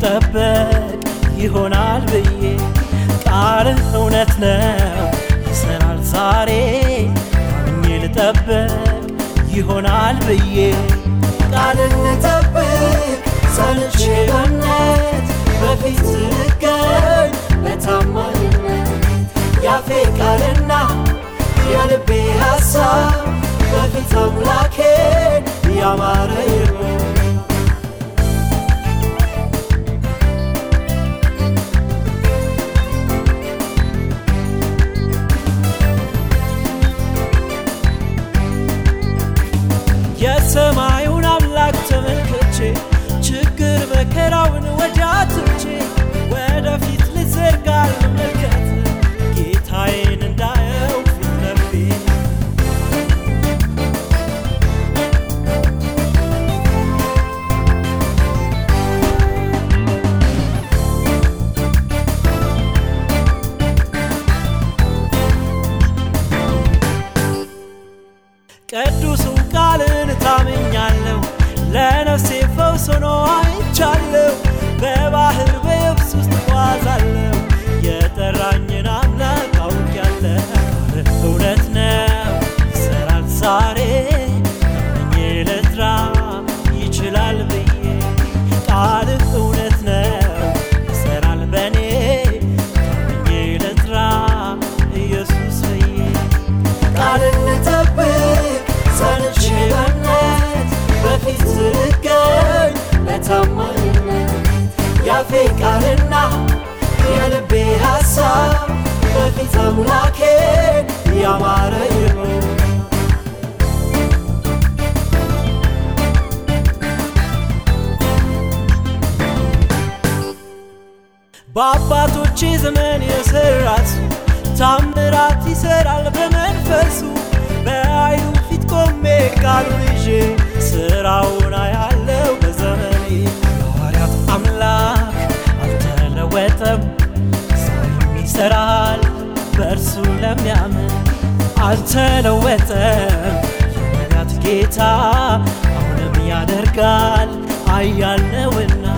ልጠበቅ ይሆናል ብዬ ቃልህ እውነት ነው ይሰራል ዛሬ አምኜ ልጠበቅ ይሆናል ብዬ ቃልን ልጠብቅ ጸንቼ በእምነት በፊት ልገኝ በታማኝነት ያፌ ቃልና የልቤ ሐሳብ በፊት አምላኬን ያማረ ይሁን የሰማዩን አምላክ ተመልክቼ ችግር መከራውን ወዲያ ትቼ ወደፊት ልዘርጋ ልመልከት ጌታዬን እንዳየው ፊት ለፊት ቅዱሱን ቃልን ታምኛለሁ ለነፍሴ ፈውስ ሆኖ አይቻለሁ በባህር በየብስ ውስጥ እጓዛለሁ የጠራኝን አምላክ አውቄያለሁ እውነት ነው ይሰራል ዛሬ ታምኜ ልጥራ ይችላል ብዬ ቃልህ እውነት ነው ይሰራል በእኔ ታምኜ ልጥራ ኢየሱስ ብዬ ቃልን ልጠብቅ ጸንቼ በእምነት በፊት ልገኝ በታማኝነት ያፌ ቃልና የልቤ ሐሳብ በፊት አምላኬን ያማረ ይሁን በአባቶቼ ዘመን የሰራት ታምራት ይሰራል በመንፈሱ በኃይሉ ፊት ቆሜ ቃሉን ይዤ ስራውን አያለው በዘመኔ የሐዋርያት አምላክ አልተለወጠም ዛሬም ይሰራል በእርሱ ለሚያምን አልተለወጠም የነቢያት ጌታ አሁንም ያደርጋል አያልነውና